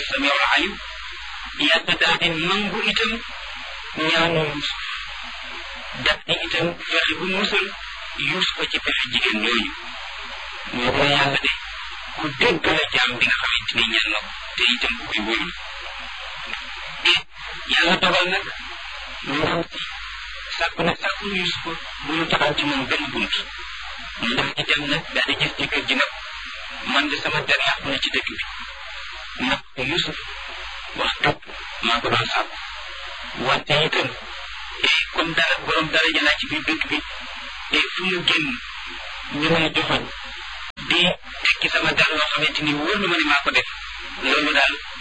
samiul alim yàlla daal di nangu itam ñaanu Yuusuf daf di itam fexe bu musal Yuusuf ci pexe jigéen ñooñu moo ko yàlla de ku dégg la jaam bi nga xamante ni ñaan na ko te itam ku koy wóolu yàlla dogal nag ndaw si sàkku na sàkku Yuusuf bu ñu taxaw ci moom benn bunt mu ndax ci dem nag daal di gis ci kër gi nag man de sama der yàqu na ci dëkk bi nag Yuusuf wax dëgg maa ko doon sàkku wante itam comme dara borom dara jëlaat ci biir dëkk bi et fu mu génn ñu may joxoñ di tekki sama der loo xamante ni wóor na ma ne maa ko def loolu daal